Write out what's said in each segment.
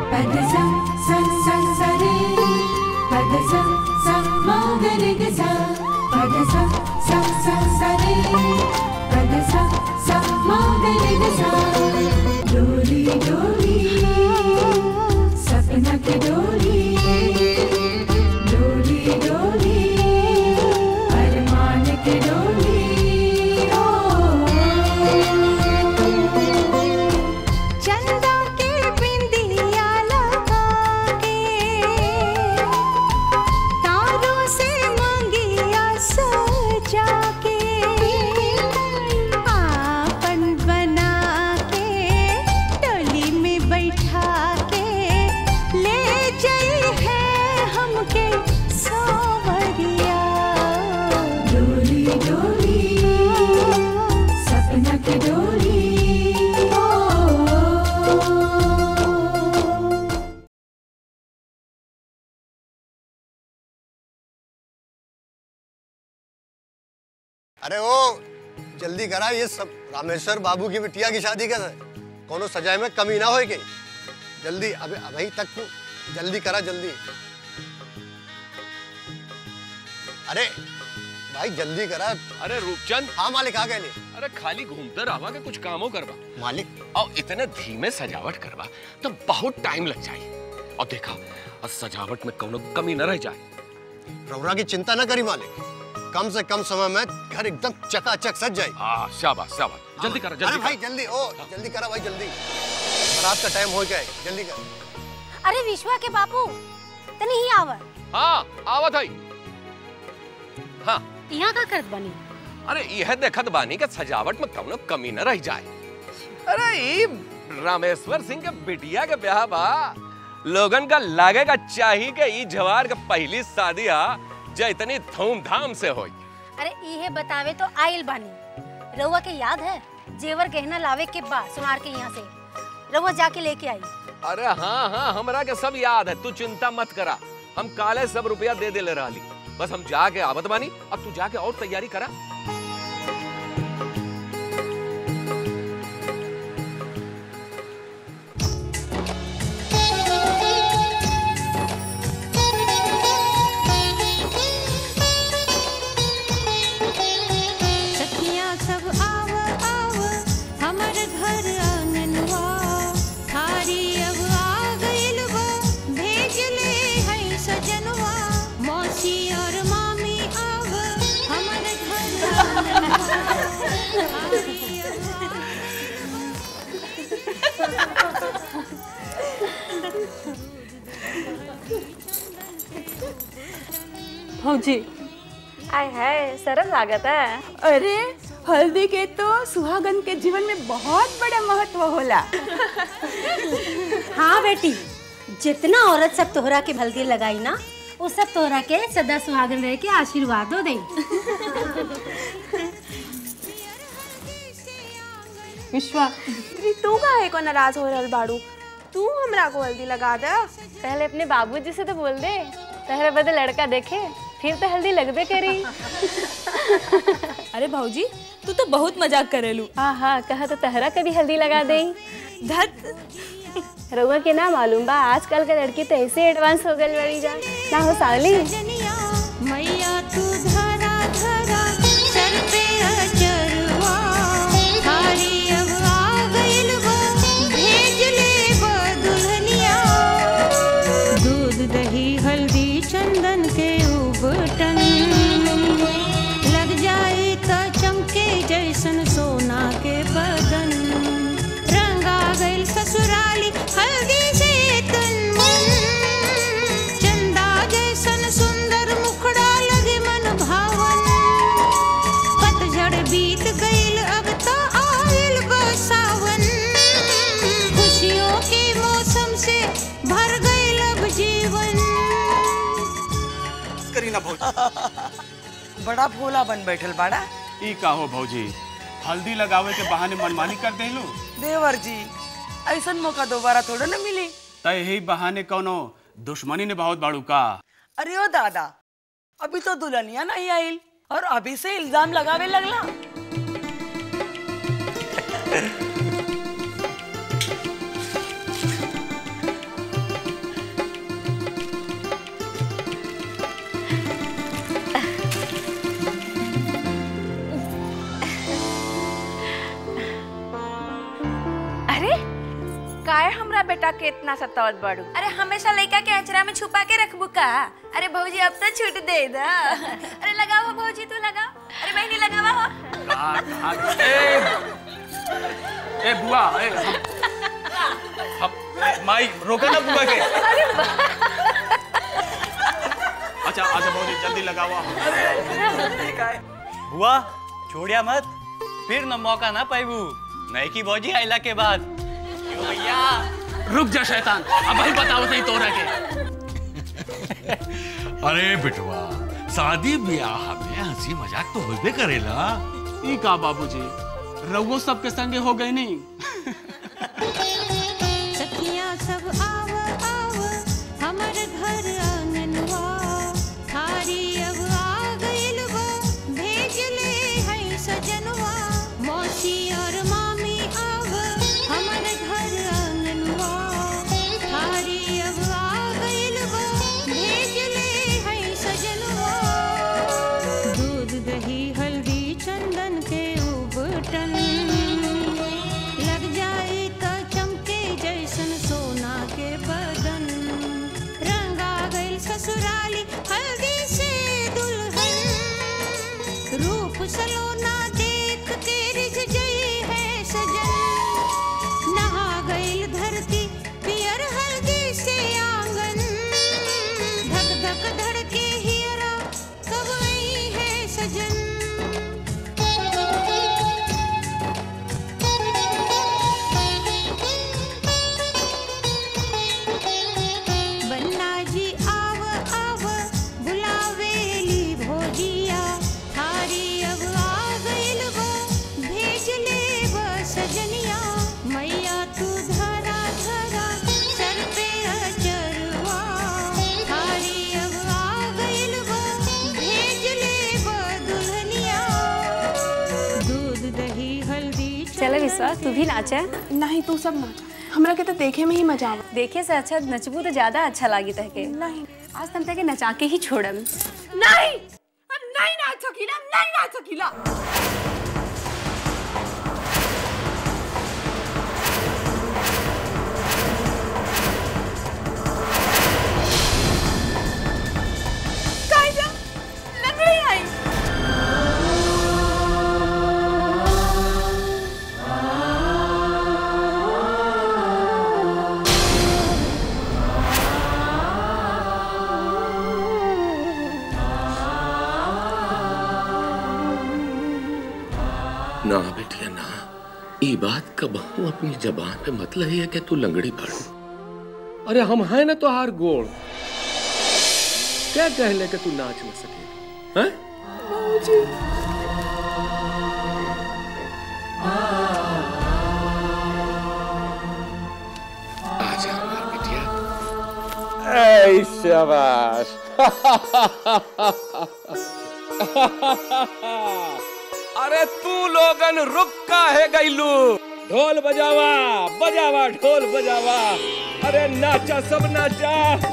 పదస స స సరే పదస స మగరిగ స పదస స స సరే పదస స మగరిగ స डोली डोली सपना की डोली डोली डोली अरमान की डोली ओ चंदा के बिंदिया लगा के तारों से मंगिया सजा के आपन बना के टोली में बैठा के ले जाई है हमके सावरिया डोली डोली सपना की डोली ओ अरे ओ जल्दी करा ये सब रामेश्वर बाबू की बिटिया की शादी कर कोनो सजाए में कमी ना होए के जल्दी अबे अभी तक तू जल्दी करा जल्दी अरे भाई जल्दी करा अरे रूपचंद हाँ मालिक आ गए ले अरे खाली घूमते रहा के कुछ कामों करवा मालिक और इतने धीमे सजावट करवा तो बहुत टाइम लग जाए और देखा और सजावट में कोनो कमी न रह जाए रौरा की चिंता न करी मालिक कम से कम समय में घर एकदम चकाचक सज जाए हाँ शाबाश शाबाश जल्दी करो अरे जल्दी भाई करो। जल्दी ओ जल्दी करा भाई जल्दी रात का टाइम हो गया है जल्दी कर अरे विश्वा के बापू तनी ही आवर हाँ आवत है हाँ यहाँ का करत बनी अरे यह देखत बानी के सजावट में कौनो कमी न रह जाए अरे ई रामेश्वर सिंह के बिटिया के ब्याह बा लोगन का लागेगा चाहिए कि ई जवार के पहली शादी हा जो इतनी धूमधाम से होई अरे इहे बतावे तो आइल बानी रउआ के याद है जेवर गहना लावे के बाद सुनार के यहाँ से रउआ जाके लेके आई अरे हाँ हाँ हमरा के सब याद है तू चिंता मत करा हम काले सब रुपया दे दे ले रही बस हम जाके आवत बानी अब तू जाके और तैयारी करा सखियाँ सब आव आव हमर घर आंगनवा थारी अब आ गइल बा भेज ले है सजनवा मौसी और मामी आव हमर घर आंगनवा थारी अब आ भौजी आय हाय सरल लागत है अरे हल्दी के तो सुहागन के जीवन में बहुत बड़ा महत्व होला हाँ बेटी जितना औरत सब तोहरा के हल्दी लगाई ना वो सब तोहरा के सदा सुहागन रह के आशीर्वाद दो दे विश्वा दीदी तू काहे को नाराज हो रहल बाड़ू तू हमरा को हल्दी लगा दे पहले अपने बाबूजी से तो बोल दे पहले बदे लड़का देखे फिर तो हल्दी लगबे करी अरे भाऊजी तू तो बहुत मजाक करेलू हाँ हाँ कहा तो तहरा कभी हल्दी लगा दे धत रउआ के ना मालूम बा आजकल के लड़की तो ऐसे एडवांस हो गई बड़ी जा ना हो सावली मैया तू धरा धरा सर पे अचरवा थारी अब आ गइल बा भेज ले बा दुल्हनिया दूध दही हल्दी चंदन के उबटन लग जाए तो चमके जैसन सोना के बदन रंगा गइल ससुराली हल्दी से तन मन चंदा जैसन सुंदर मुखड़ा लगे मन भावन पतझड़ बीत गइल अब तो आइल बसावन खुशियों के मौसम से भर गइल अब जीवन करी ना भौजी बड़ा भोला बन बैठल बाड़ा ई का हो भौजी हल्दी लगावे के बहाने मनमानी कर देलू देवर जी ऐसन मौका दोबारा थोड़ा न मिली त यही बहाने कोनो दुश्मनी ने बहुत बाड़ू का अरे ओ दादा अभी तो दुल्हनिया नहीं आइल और अभी से इल्जाम लगावे लगला काहे हमरा बेटा के इतना सतावत बाड़ू अरे हमेशा लड़का के अचरा में छुपा के रखबू का अरे भौजी अब तो छूट दे दा अरे लगाओ भौजी तू लगाओ अरे बहनी लगावा हो कहाँ कहाँ ए ए बुआ ए हम, हम ए, माई रोको ना बुआ के अच्छा अच्छा बहुत जल्दी लगावा बुआ छोड़िया मत फिर न मौका ना पाइबू नहीं की बौजी आइला के बाद क्यों भैया रुक जा शैतान अब भाई बताओ सही तोरा के अरे बिटवा शादी ब्याह में हंसी मजाक तो होबे करेला ई का बाबूजी रउओ सबके संगे हो गई नहीं सखियाँ सब आव आव हमर घर आंगनवा थारी अब आ गइल बा भेज ले है सजनवा मौसी और मामी आव हमर घर आंगनवा थारी अब आ गइल बा भेज ले है सजनवा दूध दही हल्दी चंदन के उबटन लग जाए तो चमके जैसन सोना के बदन रंगा गइल ससुराली हल्दी से दुल्हन रूप सलोना देख के रिझ गई है सजन नहा गइल धरती पियर हल्दी से आंगन धक धक धड़के हियरा कब आई है सजन बन्ना जी आव आव बुलावेली भोजिया थारी अब आ गइल बा भेज ले बा सजनिया मैया तू धरा धरा सर पे अचरवा थारी अब आ गइल बा भेज ले बा दुल्हनिया दूध दही हल्दी चले विश्वास तू भी नाचे नहीं तू सब नाच हमरा के तो देखे में ही मजा आवा देखे से अच्छा नचबू तो ज्यादा अच्छा लागी तहके नहीं आज तम तके नचा के ही छोड़म नहीं हम नहीं नाच सकीला नहीं नाच सकीला कायदा लंगड़ी आई ना बेटिया ना ई बात कबहू अपनी जबान पे मत लही है कि तू लंगड़ी पड़ू अरे हम हैं ना तो हार गोड़ क्या कहले कि तू नाच न सके हैं आजा हमार बेटिया ऐ शाबाश अरे तू लोगन रुक का है गईलू ढोल बजावा बजावा ढोल बजावा अरे नाचा सब नाचा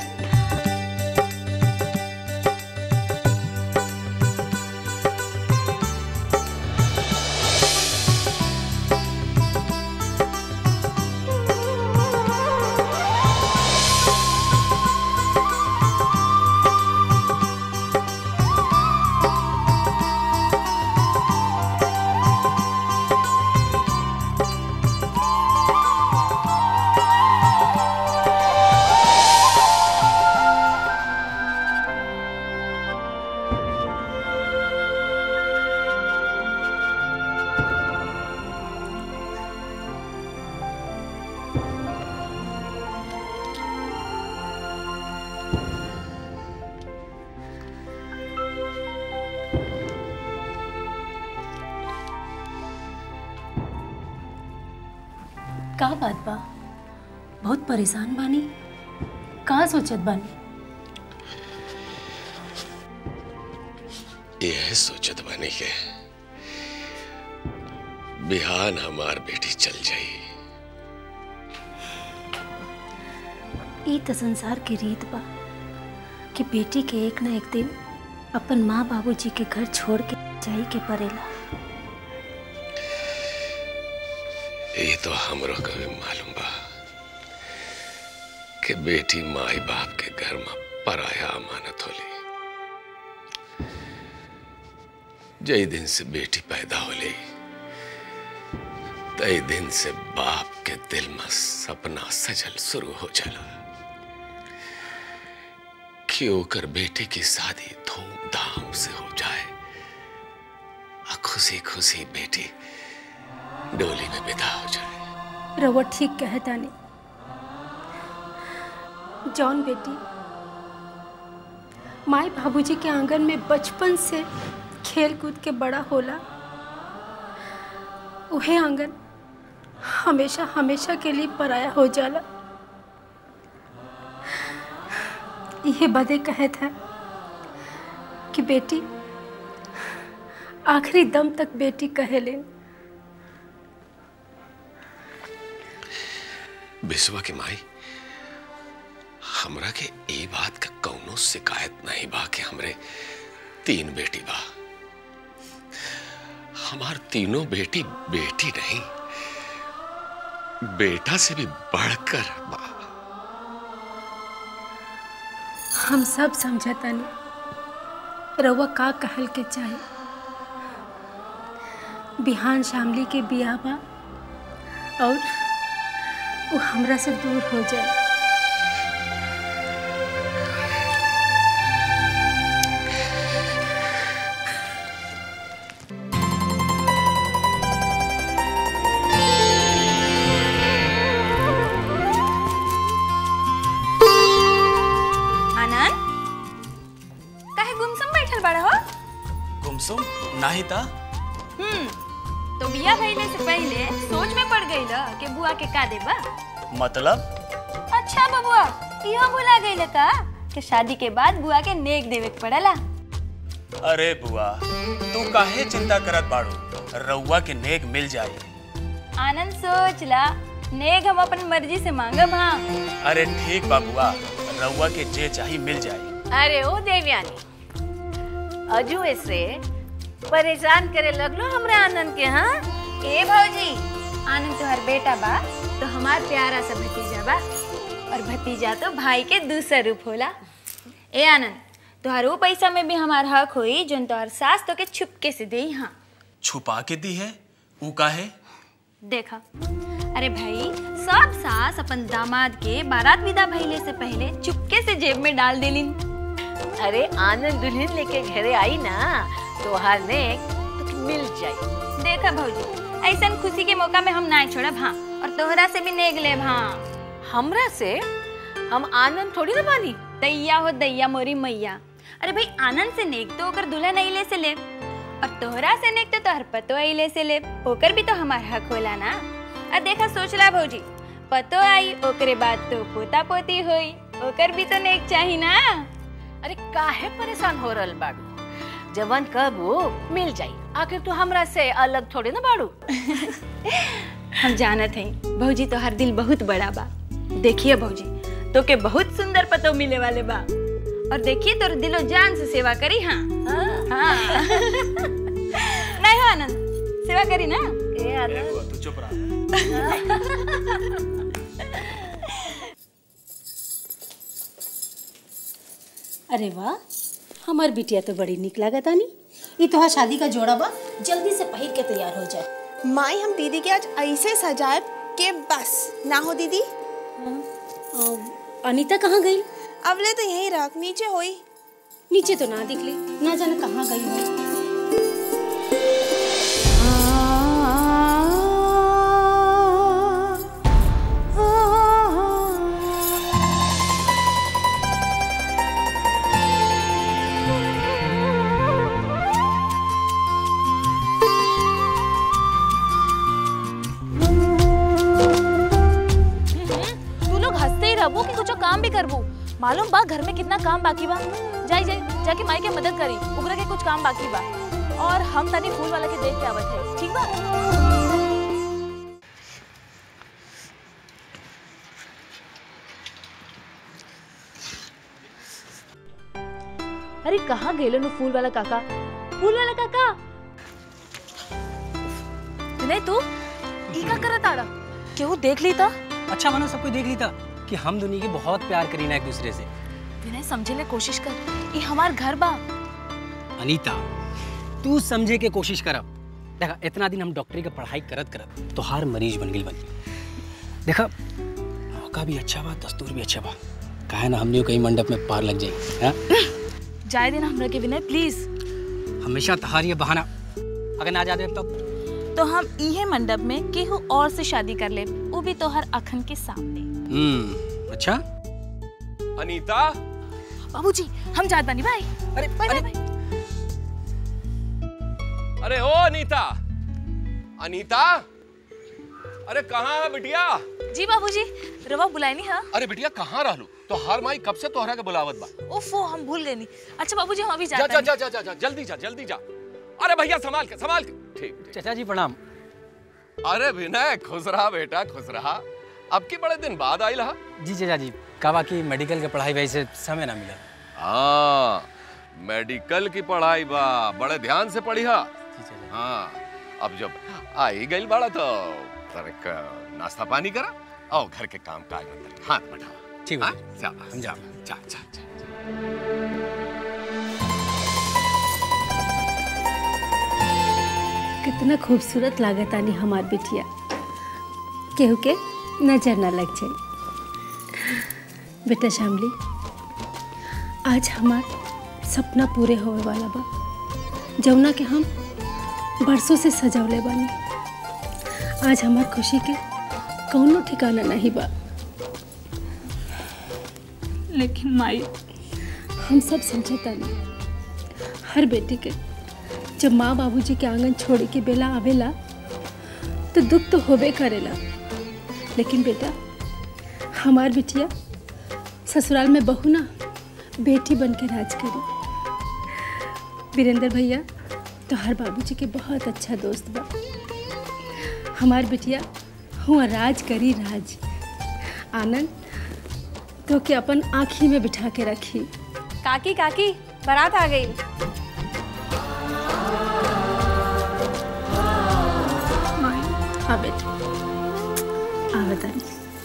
का बात बा बहुत परेशान बानी का सोचत बानी यह सोचत बनी के बिहान हमार बेटी चल जाई ई त संसार के रीत बा कि बेटी के एक न एक दिन अपन माँ बाबूजी के घर छोड़ के जाई के पड़ेला ये तो हमरो कभी मालूम बा कि बेटी माई बाप के घर में पराया अमानत होली जय दिन से बेटी पैदा होली तय दिन से बाप के दिल में सपना सजल शुरू हो जाला कि ओकर बेटे की शादी धूमधाम से हो जाए और खुशी खुशी बेटी डोली में विदा हो जाए रउआ ठीक कहता नहीं जॉन बेटी माई बाबूजी के आंगन में बचपन से खेल कूद के बड़ा होला उहे आंगन हमेशा हमेशा के लिए पराया हो जाला ये बदे कहे था कि बेटी आखिरी दम तक बेटी कहे लेन बिस्वा की माई हमरा के ई बात का कौनो शिकायत नहीं बा कि हमरे तीन बेटी बा हमार तीनों बेटी बेटी नहीं बेटा से भी बढ़कर बा हम सब समझता नहीं रउआ का कहल के चाहे बिहान शामली के बियाह बा और वो हमरा से दूर हो जाए आनंद काहे गुमसुम बैठल बड़ा हो गुमसुम नाही ता हम्म तो बिया भइले से पहले सोच में पड़ गई कि बुआ के का देबा मतलब अच्छा बबुआ इहो भुला गई का कि शादी के बाद बुआ के नेक देवे के पड़ला अरे बुआ तू काहे चिंता करत बाड़ू रउआ के नेक मिल जाई आनंद सोच ला नेक हम अपन मर्जी से मांगब हाँ अरे ठीक बा बुआ रउआ के जे चाही मिल जाई अरे ओ देवयानी अजू ऐसे परेशान करे लगलो हमरा आनंद के हाँ ए भौजी आनंद तुम्हार बेटा बा तो हमार प्यारा सा भतीजा बा और भतीजा तो भाई के दूसरा रूप होला ए आनंद तुहार वो पैसा में भी हमार हक होई जोन तोहर सास तो के छुपके से देई हाँ छुपा के दी है ऊ काहे देखा अरे भाई सब सास अपन दामाद के बारात विदा भइले से पहले चुपके से जेब में डाल देलिन अरे आनंद दुल्हन लेके घरे आई ना तो हर ने तो मिल जाई देखा भौजी ऐसन खुशी के मौका में हम ना छोड़ब हाँ और तोहरा से भी नेग लेब हाँ हमरा से हम आनंद थोड़ी ना बानी दैया हो दैया मोरी मैया अरे भाई आनंद से नेक तो ओकर दुल्हन अइले से लेब और तोहरा से नेक तो तोहर पतो अइले से लेब ओकर भी तो हमार हक होला ना आ देखा सोचला भौजी पतो आई ओकरे बाद तो पोता पोती होई ओकर भी तो नेक चाही ना अरे काहे परेशान हो रहल बाड़ू जवन कबू मिल जाई आखिर तू हमरा से अलग थोड़ी ना बाड़ू हम जानत हई भौजी तो हर दिल बहुत बड़ा बा देखिए भौजी तो के बहुत सुंदर पतो मिले वाले बा और देखिए तोर दिलो जान से सेवा करी हाँ हाँ नहीं हो आनंद सेवा करी ना ए आनंद तू चुप रहा अरे वाह हमार बिटिया तो बड़ी निक लागत आनी ई तोहार शादी का जोड़ा बा जल्दी से पहिर के तैयार हो जाए माई हम दीदी के आज ऐसे सजाए के बस ना हो दीदी अनीता कहाँ गई अवले तो यहीं रख नीचे होई नीचे तो ना दिख ली ना जाने कहाँ गई हो तू लोग हंसते ही रहबो कि कुछ काम भी करबू मालूम बा घर में कितना काम बाकी बा जाई जाई जाके माई के मदद करी उगरा के कुछ काम बाकी बा और हम तनी फूल वाला के देख के आवत है ठीक बा अरे कहाँ गेलो नु फूल वाला काका फूल वाला काका नहीं तू ई का करत आड़ा केहू देख ली ता अच्छा मनो सब कोई देख ली था कि हम दुनिया की बहुत प्यार करी ना एक दूसरे से विनय समझे ले कोशिश कर ये हमार घर बा अनीता तू समझे के कोशिश करब देखा इतना दिन हम डॉक्टरी के पढ़ाई करत करत तो हर मरीज बन गई बनी देखा मौका भी अच्छा बा दस्तूर भी अच्छा बा काहे ना हमने कहीं मंडप में पार लग जाए हाँ? जाए देना हमरा के विनय प्लीज हमेशा तहार ये बहाना अगर ना जा दे तब तो हम इहे मंडप में केहू और से शादी कर ले वो भी तोहर अखन के सामने हम्म अच्छा अनीता बाबूजी हम जात बानी भाई अरे बाय बाय बाय अरे ओ अनीता अनीता अरे कहाँ है बिटिया जी बाबूजी रवा बुलाइनी हा अरे बिटिया कहाँ रहलू तो हर माई कब से तोहरा के बुलावत बा ओफो हम भूल गए नी अच्छा बाबूजी हम अभी जा जात जा बानी जा जा जा जा जल्दी जा जल्दी जा अरे भैया संभाल के संभाल के ठीक चाचा जी प्रणाम अरे विनय खुश रहा बेटा खुश रहा अब की बड़े दिन बाद आई रहा जी चाचा जी कहा कि मेडिकल के पढ़ाई वैसे समय ना मिला हाँ मेडिकल की पढ़ाई बा बड़े ध्यान से पढ़ी हा हाँ अब जब आई गई बड़ा तो तरक नाश्ता पानी करा आओ घर के काम काज में तनिक हाथ बढ़ावा ठीक हाँ? है जा हम जा जा जा जा कितना खूबसूरत लागत आनी हमार बिटिया केहू के नजर ना लग जाए बेटा शामली आज हमार सपना पूरे होवे वाला बा जौना के हम बरसों से सजौले बानी आज हमार खुशी के कौनो ठिकाना नहीं बा लेकिन माई हम सब समझतानी हर बेटी के जब माँ बाबूजी के आंगन छोड़े के बेला आवेला तो दुख तो होबे करेला लेकिन बेटा हमार बिटिया ससुराल में बहू ना बेटी बन के राज करी वीरेंद्र भैया तो हर बाबूजी के बहुत अच्छा दोस्त बा हमार बिटिया हुआ राज करी राज आनंद तो के अपन आँखी में बिठा के रखी काकी काकी बारात आ गई हाँ बेटा आ बताइए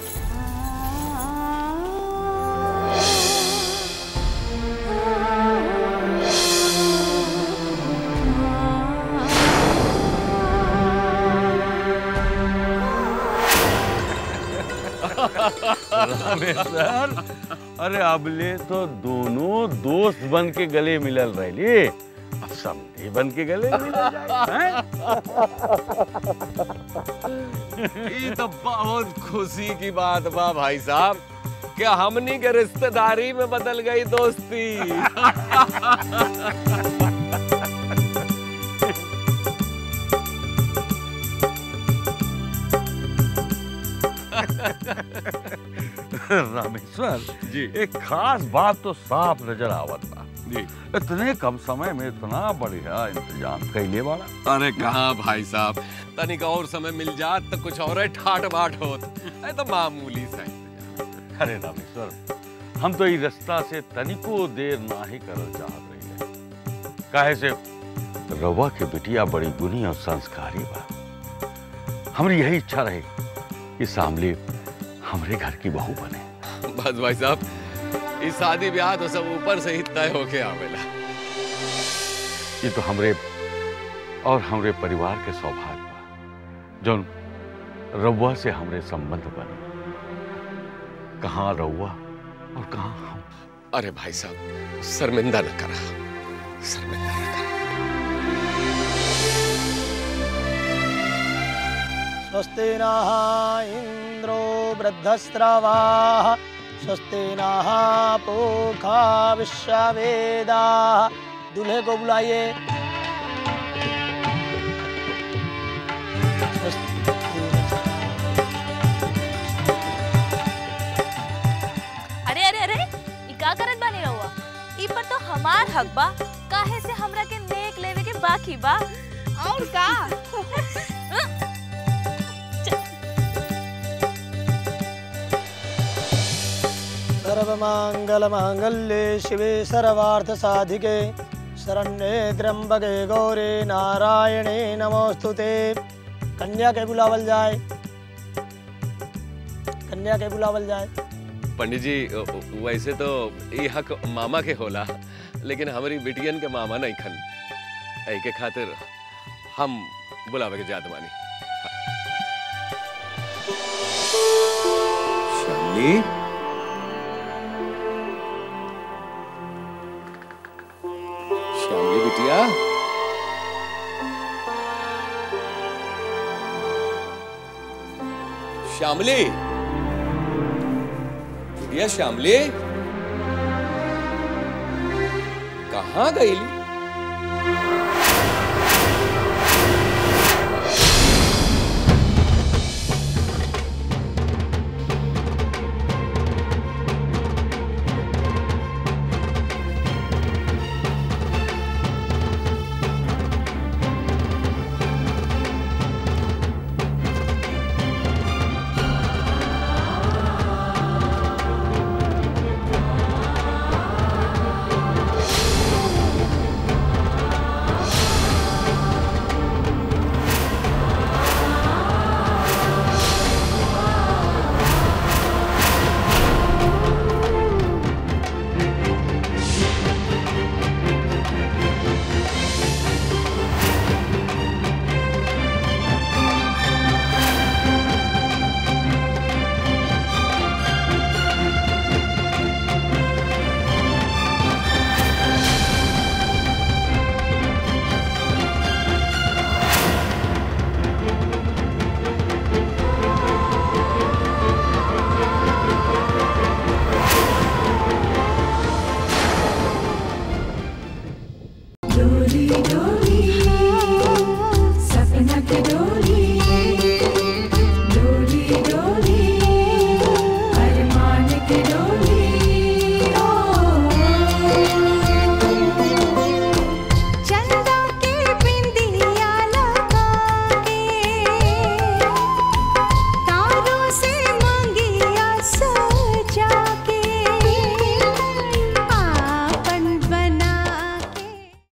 रामेश्वर अरे अबले तो दोनों दोस्त बन के गले मिलल रहे अब समझे बन के गले मिल जाए ये तो बहुत खुशी की बात बा भाई साहब कि हमनी के रिश्तेदारी में बदल गई दोस्ती रामेश्वर जी एक खास बात तो साफ नजर आवत बा जी इतने कम समय में इतना बढ़िया इंतजाम कैले बाड़ा अरे कहाँ भाई साहब तनिक और समय मिल जात तो कुछ और ठाट बाट होत ये तो मामूली सा अरे रामेश्वर हम तो ई रास्ता से तनिको देर ना ही करल चाहत रही काहे से रवा के बिटिया बड़ी गुनी और संस्कारी बा हमारी यही इच्छा रहे कि सामले हमरे घर की बहू बने बस भाई साहब इस शादी ब्याह तो सब ऊपर से ही तय होके आवेला ये तो हमरे और हमरे परिवार के सौभाग्य बा जौन रउआ से हमरे संबंध बने कहाँ रउआ और कहाँ हम अरे भाई साहब शर्मिंदा न करा शर्मिंदा न करा स्वस्ति नः इन्द्रो वृद्धस्रवाः स्वस्ति नः पूखा विश्ववेदाः दूल्हे को बुलाइए अरे अरे अरे ई का करत बानी रहुआ ई पर तो हमार हक बा काहे से हमरा के नेक लेवे के बाकी बा और का सर्वमाङ्गलमाङ्गल्ये शिवे सर्वार्थसाधिके शरण्ये त्र्यंबके गौरे नारायणे नमोस्तु ते कन्या के बुलावल जाए कन्या के बुलावल जाए पंडित जी वैसे तो ये हक मामा के होला लेकिन हमारी बिटियन के मामा नहीं खन ऐ के खातिर हम बुलावे के जात मानी श्यामली श्यामली बिटिया श्यामली बिटिया श्यामली कहाँ गई